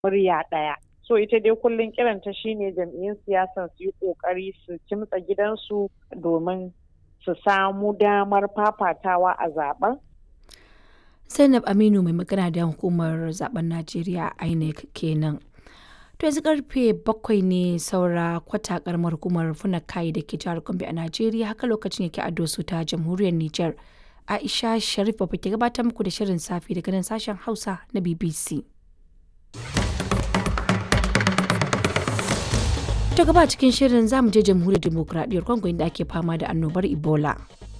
murya ɗaya. So ita dai kullum kiranta shine jam'iyyun siyasan su yi ƙoƙari su kimtsa gidansu domin su samu damar fafatawa a zaben. Zainab Aminu mai magana da hukumar zaben Najeriya INEC kenan. To yanzu karfe bakwai ne saura kwata karamar hukumar Funakai da ke jihar Gombe a Najeriya haka lokacin yake a Doso ta jamhuriyar Nijar. Aisha Sharif ba ke gabatar muku da shirin safi daga nan sashen Hausa na BBC. To gaba cikin shirin zamu je jamhuriyar demokradiyyar Congo inda ake fama da annobar Ebola.